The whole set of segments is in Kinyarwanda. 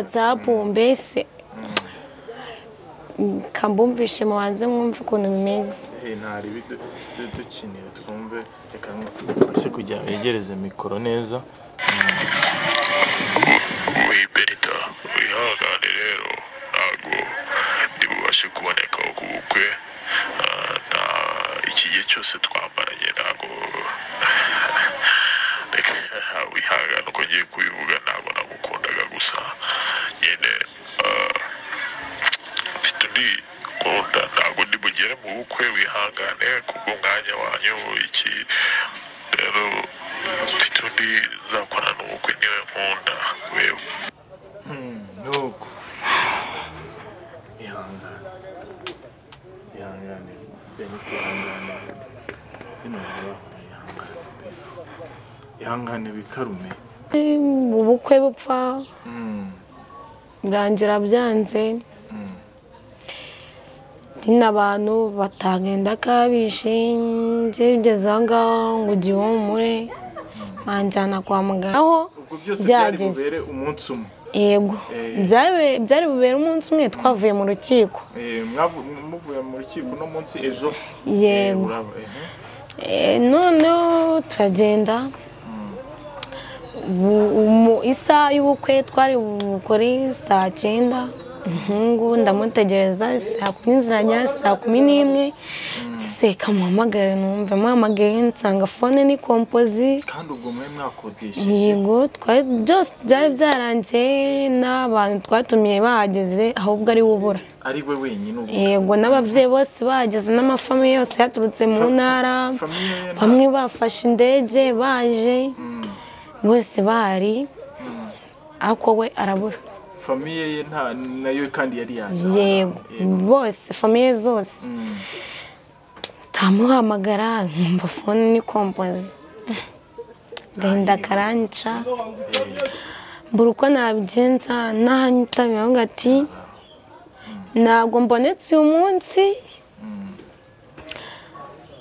whatsapp mbese kambumvishe mubanze mwumve ukuntu bimeze ntari dukinire twumve reka tugufashe kugira ngo wegereze mikoro neza wiperita wihangane rero ntabwo ntibubashe kuboneka ku bukwe Ah, nta iki gihe cyose twambaranye ntabwo reka wihangane uko ngiye kubivuga ntabwo nagukundaga gusa nyine ah, mfite undi nkunda ntabwo ndi bugere mu bukwe wihangane kubw'umwanya wanyu iki rero mfite undi nzakorana ubukwe niwe nkunda wewe nuko ihangane ihangane benito ihangane bino bibaho ihangane pe. ihangane wikarume Em, ubukwe bupfa birangira byanze nyine abantu batagenda kabishe ngeze aho ngaho ngo gihumure banjyana kwa muganga aho ubwo byose byari byageze bubere umunsi umwe yego Eh. Byabe- byari bubera umunsi umwe twavuye mu rukiko Eh, mwavu- muvuye mu rukiko uno munsi ejo Eh, yego uraba- ehe. Eh, noneho turagenda Bu- umu- isaha y'ubukwe twari bukore saa cyenda umuhungu ndamutegereza saa kumi ziragera saa kumi n'imwe seka muhamagare numve muhamagaye nsanga fone ni kompozi kandi ubwo mwe mwakodesheje yego twari byose byari byarangiye n'abantu twatumiye bahageze ahubwo ari we ubura ari we wenyine ubu yego n'ababyeyi bose bahageze n'amafamiye yose yaturutse mu ntara famiye ye nta- bamwe bafashe indege baje bose bahari ariko we arabura famiye ye nta nayo kandi yari yaje yego bose famiye zose Mm. tamuhamagara nkumva fone ni kompozi gahinda karanca mbura uko nabigenza ntahanyitabira avuga ati ntabwo mbonetse uyu munsi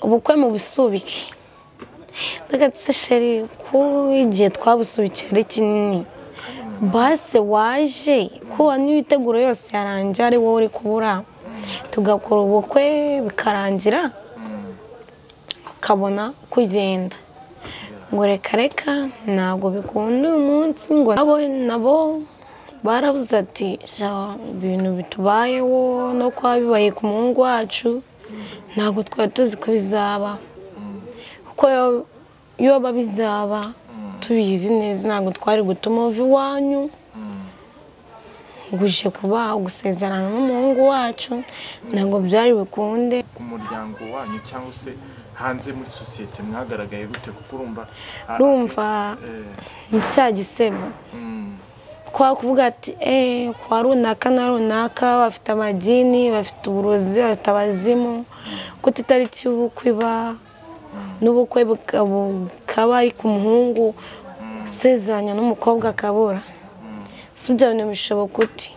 ubukwe mu busubike ndagatse sheri ko igihe twabusubikira ari kinini base waje kuba n'imiteguro yose yarangiye ari wowe uri kubura tugakora ubukwe bikarangira ukabona uko ugenda ngo reka reka ntabwo bikunda uyu munsi ngo nabo nabo barabuze ati "Sha, ibintu bitubayeho no kuba bibaye ku muhungu wacu ntabwo twari tuzi ko bizaba kuko yo- iyo biba bizaba tubizi neza ntabwo twari gutuma uva iwanyu guje kuba gusezerana n'umuhungu wacu ntabwo byari bikunde ku muryango wanyu cyangwa se hanze muri sosiyete mwagaragaye gute kuko urumva ah, urumva eh, ni cya gisebo mm, kwa kuvuga ati eee kwa runaka na runaka bafite amadini bafite uburozi bafite abazimu gute itariki y'ubukwe iba n'ubukwe buka- bukaba ari ku muhungu usezeranya n'umukobwa akabura si ibyo bintu bishoboka uti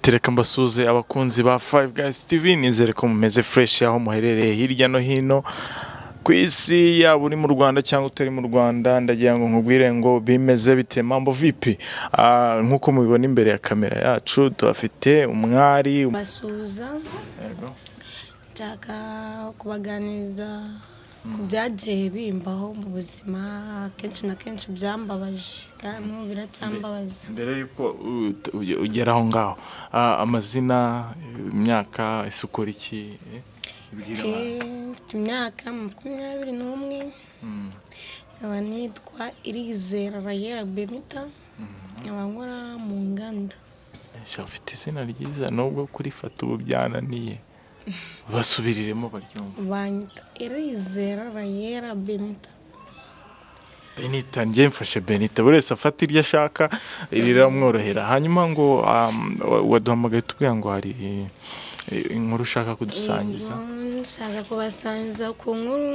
Tereka mbasuze abakunzi ba Five Guys TV nizere ko mumeze fresh aho muherereye hirya no hino ku isi yaba uri mu Rwanda cyangwa utari mu Rwanda ndagira ngo nkubwire ngo bimeze bite mambo vipi Ah, nk'uko mubibona imbere ya kamera yacu tuhafite umwari basuhuza Yego. nshaka kubaganiriza ku byagiye bimbaho mu buzima akenshi na kenshi byambabaje kandi n'ubu biracyambabaza mbere y'uko u- uge- ugera aho ngaho Ah, amazina imyaka ese ukora iki eh? Ibwira abantu. Eh, mfite imyaka makumyabiri n'umwe nkaba nitwa irizera rayera benita nkaba nkora mu nganda sha ufite izina ryiza nubwo kurifata ubu byananiye basubiriremo baryumva banyita irizera rayera benita benita njye mfashe benita buri wese afata iryo ashaka riramworohera hanyuma ngo um, wa- waduhamagaye tubwira ngo hari eh, inkuru ushaka kudusangiza Yego, nshaka kubasangiza ku nkuru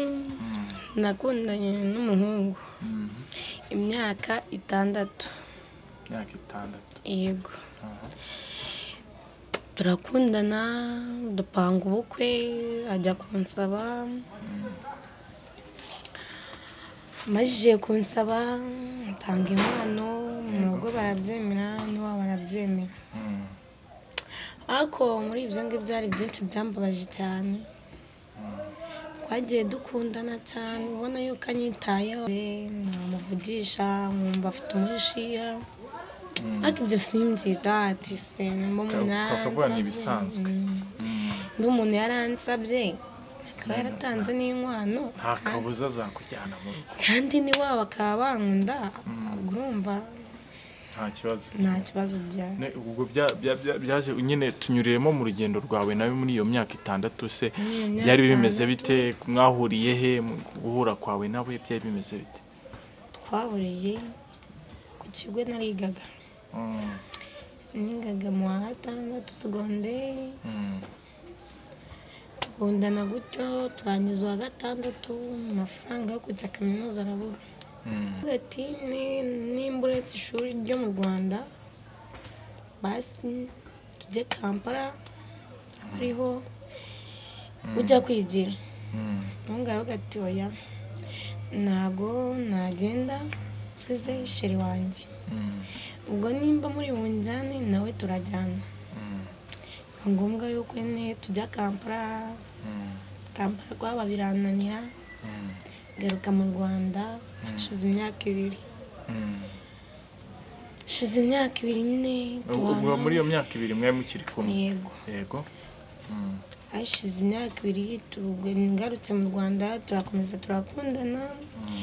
nakundanye n'umuhungu imyaka itandatu imyaka itandatu yego turakundana dupanga ubukwe ajya kunsaba amajije kunsaba atanga impano mu nabwo barabyemera n'iwabo barabyemera ariko muri ibyo ngibyo hari byinshi byambabaje cyane twagiye dukundana cyane ubona yuko anyitayeho namuvugisha nkumva afite umushiya ariko ibyo simbyita ati se nimba umuntu ukavuga ni ibisanzwe Mm. undi umuntu yaransabye akaba yaratanze n'inkwano nta kabuza zakujyana mu rugo kandi n'iwabo bakaba bankunda ubwo urumva nta kibazo nta kibazo byaba Ne, ubwo bya- bya- bya- byaje nyine tunyuriremo mu rugendo rwawe nawe muri iyo myaka itandatu se iyo myaka byari bimeze bite mwahuriye he mu guhura kwawe nawe byari bimeze bite twahuriye ku kigo narigaga Mm, nigaga mu wa gatandatu segonderi mm, tukundana gutyo turangiza uwa gatandatu amafaranga yo kujya kaminuza arabura mm. ati "Ni- nimba uretse ishuri ryo mu rwanda basi tujye kampala aho ariho ujya kwigira umuntu aravuga ati oya ntago nagenda nsize sheri wanjye ubwo nimba muri bunjyane nawe turajyana ni ngombwa yuko nyine tujya kampala kampala rwaba birananira garuka mu rwanda hashize imyaka ibiri hashize imyaka ibiri nyine ubwo tubana muri iyo myaka ibiri mwari mukiri kumwe yego yego Mm, hashize imyaka ibiri tubwo ngarutse mu rwanda turakomeza turakundana mm.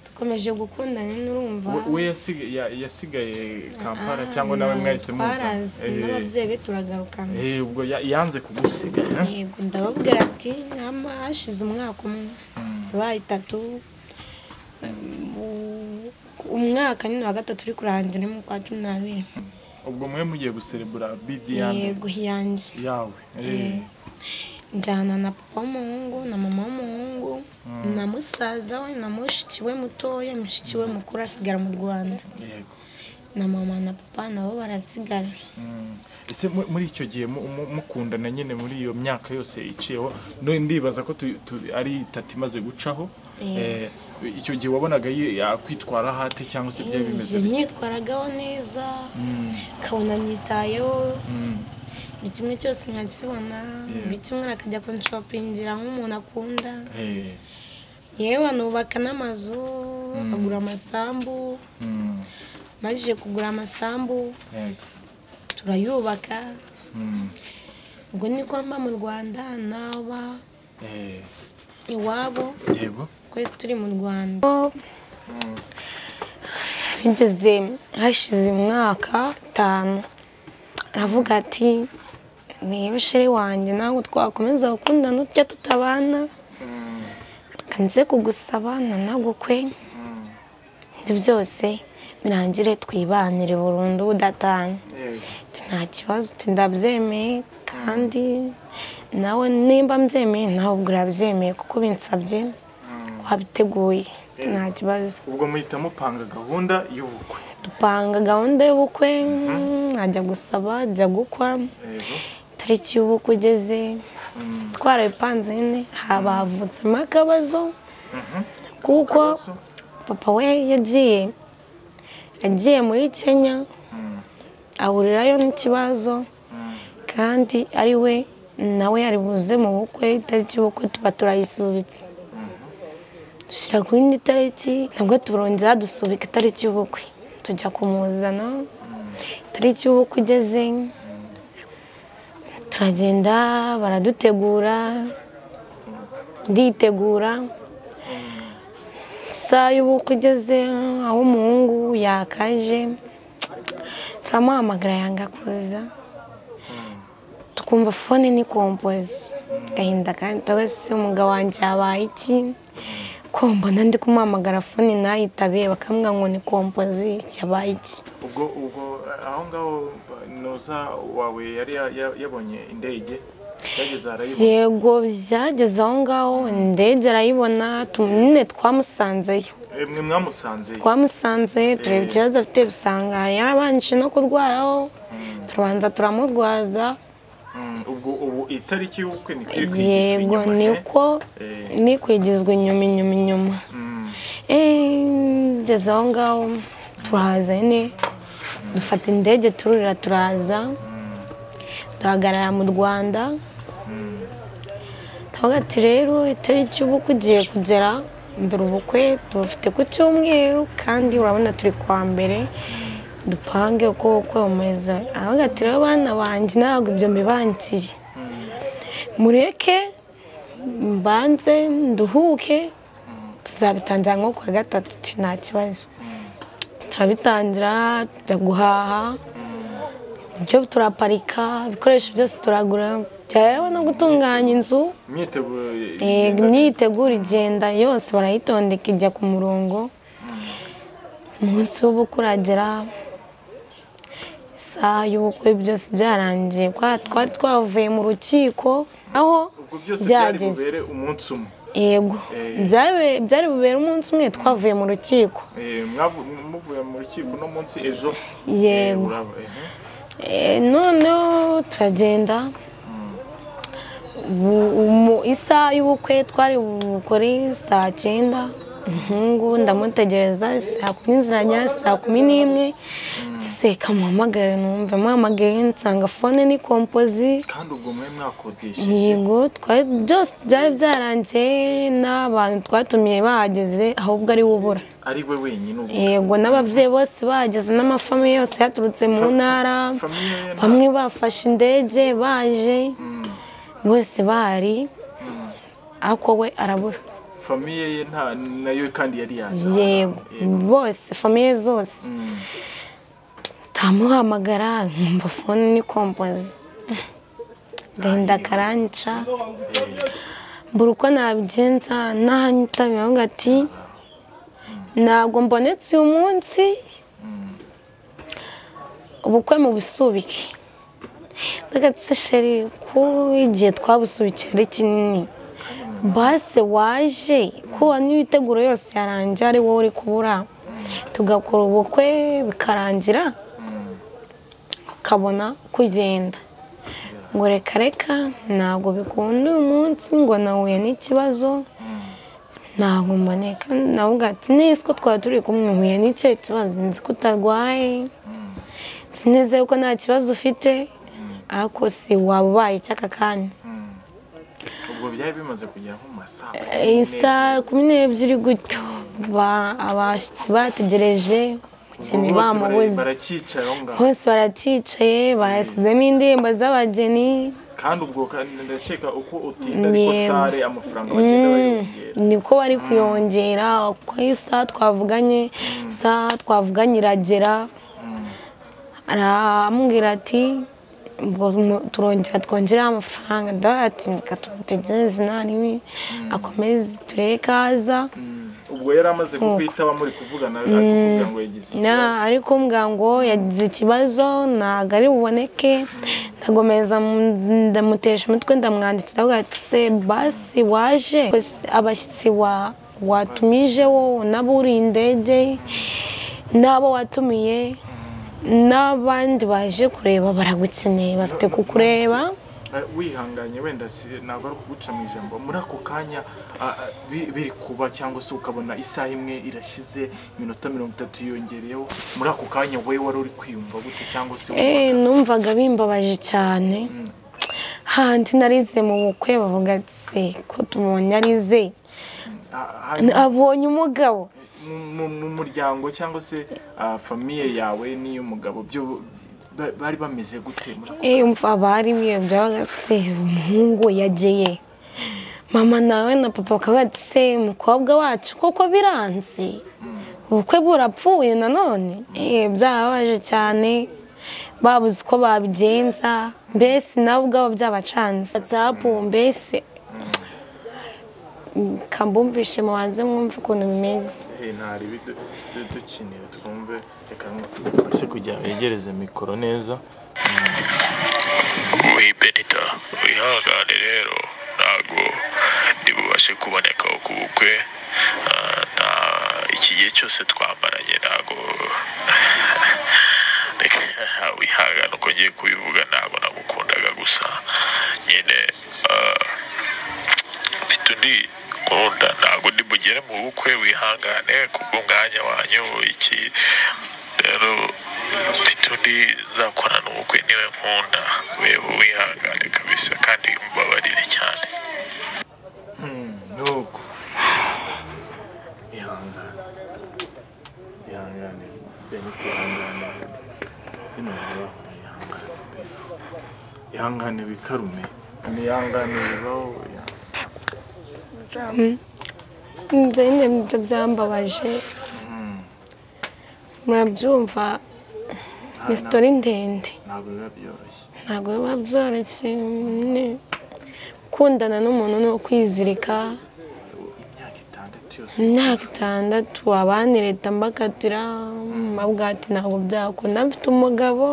dukomeje gukundana n'urumva We- we yasig- ya- yasigaye kampala cyangwa nawe mwahise muza twarazanye Eh, n'ababyeyi be turagarukana eh, ubwo ya- yanze kugusiga eh? yego ndababwira ati nama hashize umwaka umwe yabaye itatu Um, umwaka nyine wa gatatu uri kurangira ni mu kwa cumi n'abiri ubwo mwe mugiye guserebura bidi yanjye yego yanjye yawe eh. Eh. njyana na papa w'umuhungu na mama w'umuhungu na musaza we na mushiki we mutoya mushiki we mukuru asigara mu rwanda yego na mama na papa nabo barasigara Mm. ese mu- muri icyo gihe mu- mu- mukundana nyine muri iyo myaka yose iciyeho none ndibaza ko tu- tu- ari itatu imaze gucaho Eh. Eh, icyo gihe wabonaga yi- yakwitwara hate cyangwa se byari bimeze Njye bite? nitwaragaho neza Mm, kabona nyitayeho mm, buri kimwe cyose nkakibona Yeah. buri cyumweru akajya kunshopingira nk'umuntu akunda eh, yewe anubaka n'amazu agura amasambu mm, amajije kugura amasambu yego, turayubaka mm, ubwo niko mba mu rwanda naba eh, iwabo yego twese turi mu rwanda bigeze hashize umwaka itanu aravuga ati niba shere wanjye ntabwo twakomeza gukundana utya tutabana reka nze kugusaba na nagukwe ibyo byose birangire twibanire burundu budatanye yego, Ati, nta kibazo uti ndabyemeye kandi nawe nimba mbyemeye nawe ubwo urabyemeye kuko binsabye wabiteguye Ati, nta kibazo ubwo muhita mupanga gahunda y'ubukwe dupanga gahunda y'ubukwe ajya gusaba ajya gukwa yego tariki y'ubukwe igeze mm, twarabipanze nyine haba havutsemo akabazo mhm. kuko Akabazo? papa we yagiye yagiye muri kenya Mm, ahurirayo n'ikibazo mm, kandi ari we nawe yari buze mu bukwe itariki y'ubukwe tuba turayisubitse dushyira ku yindi tariki nabwo turongera dusubika itariki y'ubukwe tujya kumuzana itariki y'ubukwe igeze turagenda baradutegura nditegura isaha y'ubukwe igeze aho umuhungu yakaje turamuhamagara yanga kuza tukumva fone ni kompozi gahinda kandi wese umugabo wanjye yabaye iki ko mbona ndi kumuhamagara fone ntayitabe bakamubwira ngo ni kompozi yabaye iki ubwo ubwo aho ngaho noza wawe yari ya- ya- yabonye indege yageze arayibona yego byageze aho ngaho indege arayibona tu- nyine twamusanzeyo mwe mwamusanze twamusanze tureba Eh. ikibazo afite dusanga yarabanje no kurwaraho turabanza turamurwaza Mm, ubwo ubu itariki y'ubukwe ni kuri kwigizwa yego inyuma, eh? niko Eh. ni kwigizwa inyuma inyuma inyuma Mm, Eh, ngeze aho ngaho turahaza nyine dufata indege tururira turaza duhagarara mu rwanda tuvuga ati rero itariki y'ubukwe ugiye kugera mbere ubukwe tubufite ku cyumweru kandi urabona turi kuwa mbere dupange uko ubukwe bumeze aravuga ati rero bana banjye ntabwo ibyo mbibangiye mureke mbanze nduhuke tuzabitangira nko ku wa gatatu uti nta kibazo turabitangira tujya guhaha ibyo turaparika ibikoresho byose turagura byareba no gutunganya inzu Eh, imyiteguro igenda yose barayitondeka ijya ku murongo umunsi w'ubukwe uragera isaha y'ubukwe byose byarangiye Kwa- twari twavuye mu rukiko aho byageze byageze umunsi umwe yego Eh. Byabe- byari bubere umunsi umwe twavuye mu rukiko Eh, mwavu- muvuye mu rukiko no munsi ejo eh, yego uraba- ehe. Eh, noneho turagenda Bu- umu- isaha y'ubukwe twari bukore saa cyenda umuhungu ndamutegereza saa kumi ziragera saa kumi n'imwe seka muhamagare numve muhamagaye nsanga fone ni kompozi kandi ubwo mwari mwakodesheje yego twari byose byari byarangiye n'abantu twatumiye bahageze ahubwo ari we ubura ari we wenyine ubwo yego n'ababyeyi bose bageze n'amafamiye yose yaturutse mu Fa- fa- ntara famiye ye nta- bamwe bafashe indege baje bose bari ariko we arabura famiye ye nta nayo kandi yari yaje yego bose famiye zose Mm. tamuhamagara nkumva fone ni kompozi gahinda karanca mbura uko nabigenza nahanyitabiye avuga ati ntabwo mbonetse uyu munsi ubukwe mu busubike ndagatse sheri ko igihe twabusubikiye ari kinini base waje kuba n'imiteguro yose yarangiye ari wowe uri kubura tugakora ubukwe bikarangira ukabona kugenda ngo reka reka ntabwo bikunda uyu munsi ngo nahuye n'ikibazo ntabwo mboneka navuga ati nisi ko twaba turi kumwe huye n'icyo kibazo nzi ko utarwaye sineze ko nta kibazo ufite ariko si waba ubaye icyaka kanya ubwo byari bimaze kugera nko mu masaa Eh, saa kumi n'ebyiri gutyo ba- abashyitsi bategereje umugeni Ubwo bose bara- bamubuze baracyicaye aho ngaho bose baracyicaye basizemo indirimbo z'abageni kandi ubwo kandi ndakeka uko utinda ariko Yego. sare amafaranga bagenda bayongera niko bari kuyongera uko isaha twavuganye isaha twavuganye iragera aramubwira ati ubwo mu- turongera twongereho amafaranga ndavuga ati reka tumutegereze ntaniwe akomeze turebe kaza ubwo yari amaze kukwitaba muri kuvugana ariko kugira ngo yagize na ikibazo ariko mbwa ngo yagize ikibazo ntabwo ari buboneke ndagomeza mu- ndamutesha umutwe ndamwandikira avuga ati se basi waje abashyitsi wa- watumije wowe n'aburiye indege n'abo watumiye n'abandi baje kureba baragukeneye bafite kukureba Eh, wihanganye wenda si- ntabwo ari ukuguca mu ijambo muri ako kanya ah, ah, bi- biri kuba cyangwa se ukabona isaha imwe irashize iminota mirongo itatu yongereyeho muri ako kanya wowe wari uri kwiyumva gute cyangwa se Eh, numvaga bimbabaje cyane handi narize mu bukwe bavuga ati se ko tubonye arize ah, hanyuma abonye umugabo mu- mu- mu muryango cyangwa se ah, famiye yawe n'iy'umugabo byo ba- bari bameze gute muri ako Eh, umva abari biyobya bagase umuhungu yageye mama nawe na papa bakavuga ati se umukobwa wacu koko biranze ubukwe burapfuye nanone Eh, byababaje cyane babuze uko babigenza mbese nabo ubwabo byabacanze watsapu mbese kambumvishe mubanze mwumve ukuntu bimeze Hey, ntari bidu- du- dukinire twumve reka ngufashe kugira wegereze mikoro neza wibenita benita wihangane rero ntabwo ntibubashe kuboneka ku bukwe Ah, nta- iki gihe cyose twambaranye ntabwo Reka, wihangane uko ngiye kubivuga ntabwo nagukundaga gusa nyine ah, mfite undi nkunda ntabwo nimugere mu bukwe wihangane kubw'umwanya wanyu iki rero tito ntizakorana ubukwe niwe nkunda wewe wihangane kabisa kandi mubabarire cyane nuko ihangane ihangane bene ihangane bino bibaho ihangane pe. ihangane bikarume ihangane bibaho ihangane. ibyo nyine nibyo byambabaje murabyumva ni sitori ndende ntabwo biba byoroshye ntabwo biba byoroshye nyine gukundana n'umuntu ni ukwizirika Ubu imyaka itandatu yose imyaka itandatu abandi leta mbakatira mbabwira ati ntabwo byakunda mfite umugabo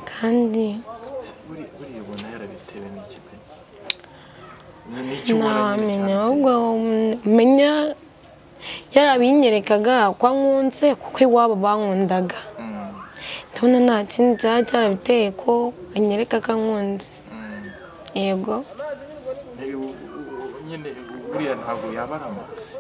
kandi buriya buriya ubona yarabitewe n'iki pe Ni- ni iki waranyura cyane ntawamenya pe? ahubwo menya yarabinyerekaga ko ankunze kuko iwabo bankundaga Mm, ndabona nta kindi cyaba cyarabiteye ko anyereka ko ankunze mm. yego Hey, u- u- u- nyine buriya ntabwo yaba ari amarozi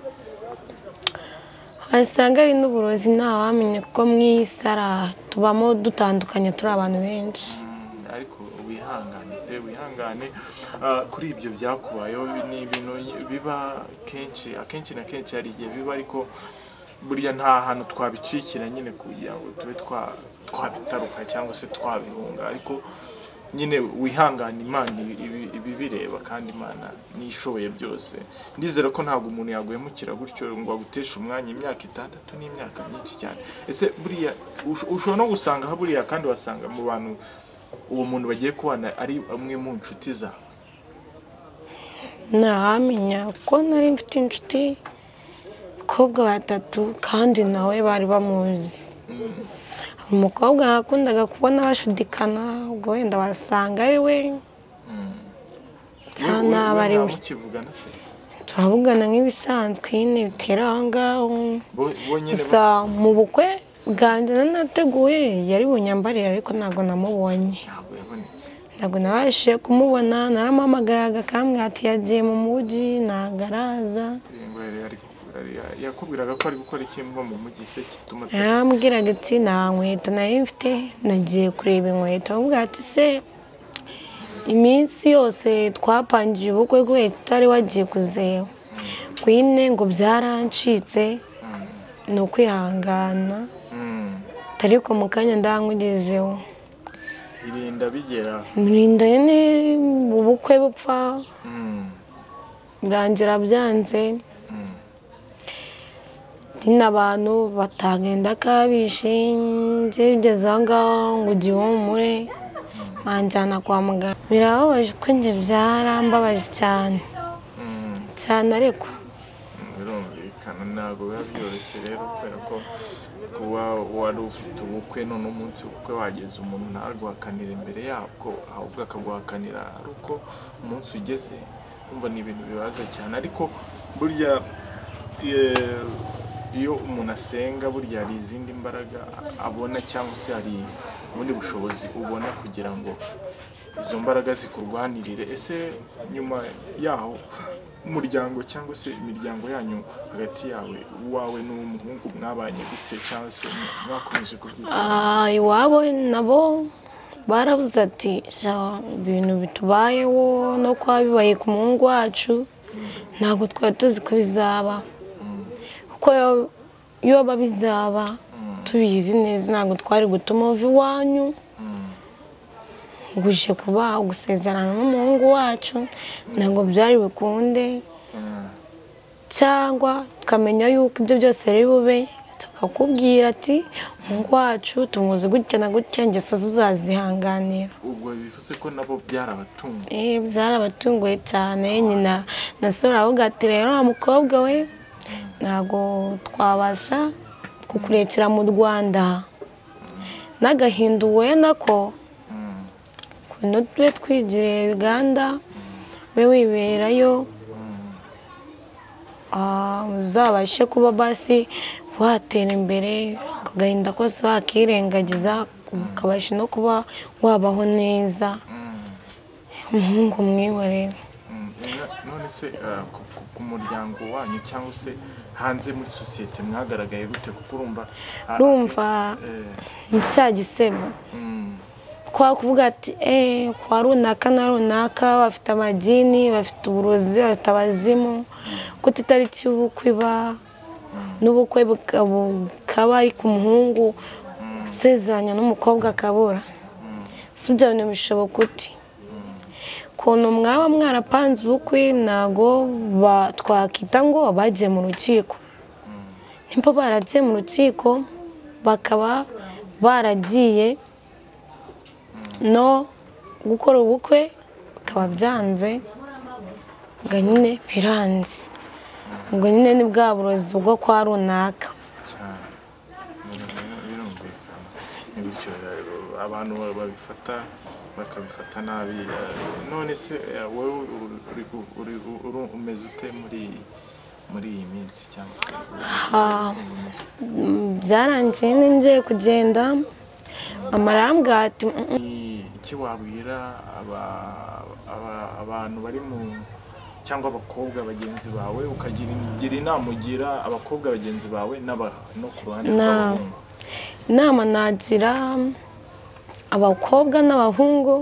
wasanga ari n'uburozi ntawamenya kuko mu iyi sara tubamo dutandukanye turi abantu benshi Mm, ariko wihangane pe wihangane Ah, kuri ibyo byakubayeho ni ibintu biba kenshi akenshi na kenshi hari igihe biba ariko buriya nta hantu twabicikira nyine kugira ngo tube twa- twabitaruka cyangwa se twabihunga ariko nyine wihangane imana ibi- ibi- ibibireba kandi imana n'ishoboye byose ndizera ko ntabwo umuntu yaguhemukira gutyo ngo aguteshe umwanya imyaka itandatu n'imyaka myinshi cyane ese buriya ush- ushobora no gusanga aha buriya kandi wasanga mu bantu uwo muntu bagiye kubana ari umwe mu nshuti zawe ntawamenya kuko nari mfite inshuti abakobwa batatu kandi nawe bari bamuzi hari umukobwa nakundaga kubona bashudikana ubwo wenda wasanga ari we We- we- we naba ari we ntamukivugana se turavugana nk'ibisanzwe nyine bitera aho ngaho Bo- bo nyine gusa mu bukwe bwanjye nari nateguye yari bunyambarira ariko ntabwo namubonye ntabwo yabonetse ntabwo nabashije kumubona naramuhamagaraga akambwira ati yagiye mu mujyi ntabwo araza Iyi ngo yari- yari- yari- yakubwiraga ko ari gukora ikintu mu mujyi se kituma yarambwiraga ati nta nkweto nari mfite nagiye kureba inkweto aramubwira ati se iminsi yose twapangiye ubukwe bwe tutari wagiye kuzeba kwine ngo byarancitse ni ukwihangana Mm. ariko mu kanya ndangugezeho irinda bigera murinda ni ubukwe bupfa Mm. birangira byanze Mm. nyine abantu batagenda kabishe ngeze aho ngaho ngo ugihumure banjyana kwa muganga birababaje uko njye byarambabaje cyane Mm. cyane ariko birumvikana ntabwo biba byoroshye rero kubera ko kuba wari ufite ubukwe none umunsi w'ubukwe wageze umuntu ntarwakanire imbere yabwo ahubwo akaguhakanira ari uko umunsi ugeze wumva ni ibintu bibaza cyane ariko burya eh, iyo umuntu asenga burya hari izindi mbaraga abona cyangwa se hari ubundi bushobozi ubona kugira ngo izo mbaraga zikurwanirire ese nyuma yaho umuryango cyangwa se imiryango yanyu hagati yawe uwawe n'uwo muhungu mwabanye gute cyangwa se mwakomeje kubyita Ah, iwabo nabo barabuze ati "Sha, ibintu bitubayeho no kuba bibaye ku muhungu wacu ntabwo twari tuzi ko bizaba kuko yo- yoba bizaba tubizi neza ntabwo twari gutuma uva iwanyu guje kuba gusezerana n'umuhungu wacu ntabwo byari bukunde cyangwa tukamenya yuko ibyo byose biri bube tukakubwira ati umuhungu wacu tumuzi gutya na gutya ingeso ze uzazihanganira ubwo bivuze ko nabo byarabatunga Eh, byarabatunguye cyane nyina na so aravuga ati rero wa mukobwa we ntabwo twabasha kukurekera mu rwanda n'agahinda uhuye nako ukuntu tube twigiriye uganda ube wiberayo Ah, uzabashe kuba basi watera imbere ako gahinda kose wakirengagiza ukabasha no kuba wabaho neza umuhungu mwihorera Mm, none se ah, ku- ku- ku muryango wanyu cyangwa se hanze muri sosiyete mwagaragaye gute kuko urumva ah, Urumva eh, ni cya gisebo mm, kwa kuvuga ati eh kwa runaka na runaka bafite amagini bafite uburozi bafite abazimu kuko itariki y'ubukwe iba n'ubukwe buka- bukaba ari ku muhungu usezeranya n'umukobwa akabura si ibyo bintu bishoboka uti ukuntu mwaba mwarapanze ubukwe ntago ba- twakwita ngo bagiye mu rukiko nimba baragiye mu rukiko bakaba baragiye no gukora ubukwe bikaba byanze ubwo nyine biranze ubwo nyine ni bwa burozi bwo kwa runaka cyane Birumvikana- birumvikana ni bityo eh, abantu ba- babifata bakabifata nabi eh, none se eh, wowe uri- uri- uri- uri- umeze ute muri muri iyi minsi cyangwa se Ah. umeze ute? Mm, byarangiye nyine ngiye kugenda mama arambwira ati "Mm, mm, Ni iki wabwira aba- aba- abantu bari mu cyangwa abakobwa bagenzi bawe ukagira gira inama ugira abakobwa bagenzi bawe n'aba- no ku ruhande Na- rw'abahungu inama nagira abakobwa n'abahungu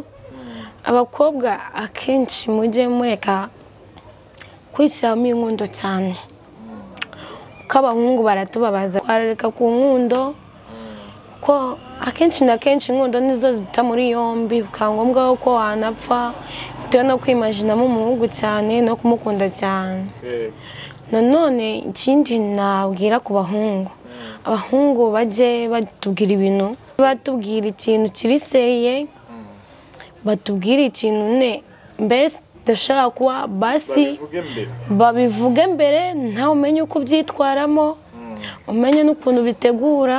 abakobwa akenshi mujye mureka kwishyiramo inkundo cyane ko abahungu baratubabaza twarareka ku nkundo ko akenshi na kenshi inkundo nizo zita muri yombi bikaba ngombwa ko wanapfa bitewe no kwimajinamo umuhungu cyane no kumukunda cyane Eh, nanone ikindi nabwira ku bahungu abahungu bajye batubwira ibintu batubwira ikintu kiri seriye batubwira ikintu ne mbese udashaka kuba basi babivuge mbere babivuge mbere nawe umenye uko ubyitwaramo umenye n'ukuntu bitegura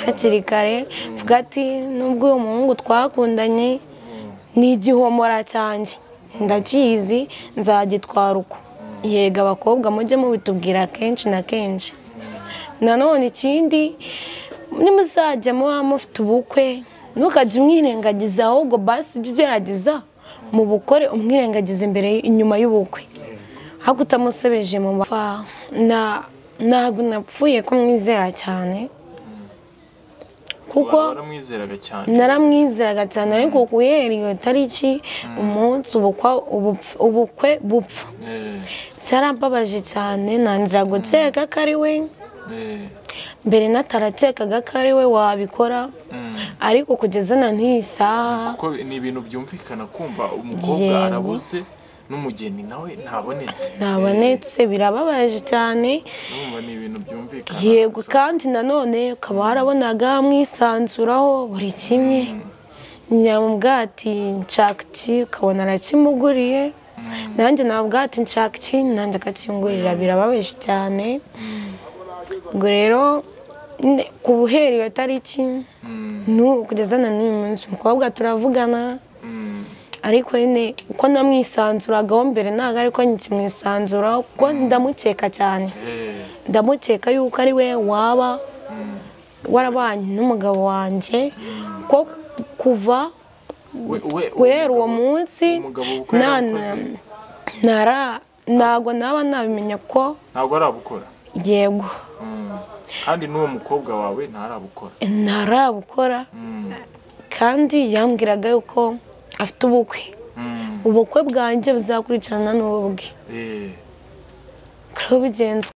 hakiri kare vuga ati nubwo uyu muhungu twakundanye ni igihomora cyanjye ndakizi nzagitwara uko yega abakobwa mujye mubitubwira kenshi na kenshi nanone ikindi nimuzajya muba mufite ubukwe ntukajye umwirengagiza ahubwo basi ujye ugerageza mu bukore umwirengagiza imbere inyuma y'ubukwe ahubwo utamusebeje mu bapfa na ntabwo napfuye ko mwizera cyane kuko baramwizeraga cyane naramwizeraga cyane ariko guhera iyo tariki umunsi ubukwa- ubupf- ubukwe bupfa Eh, cyarambabaje cyane ntangira gukeka ko ari we eh, mbere natarakekaga ko ari we wabikora mm. ariko kugeza na n'iyi saha kuko ni ibintu byumvikana kumva umukobwa Yego. arabuze n'umugeni nawe ntabonetse ntabonetse birababaje cyane Eh, urumva ni ibintu byumvikana yego kandi nanone ukaba warabonaga mwisanzuraho buri kimwe nyamubwati nshaka iki ukabona arakimuguriye nanjye nabwati nshaka iki nanjye akakingurira birababaje cyane ubwo rero nyine ku buheri iyo tariki n'ubu kugeza na n'uyu munsi umukobwa turavugana ariko nyine uko namwisanzuragaho mbere ntabwo ariko nkikimwisanzuraho kuko ndamukeka cyane Eh, ndamukeka yuko ari we waba warabanye n'umugabo wanjye ko kuva we, we, guhera uwo umugabo- munsi umugabo kuko nta yarakoze. ntara ntabwo naba nabimenya ko ntabwo arabukora yego Mm. kandi n'uwo mukobwa wawe ntarabukora ntarabukora kandi yambwiraga yuko afite ubukwe Mm. ubukwe bwanjye buzakurikirana n'ubwe Eh. kariho bigenze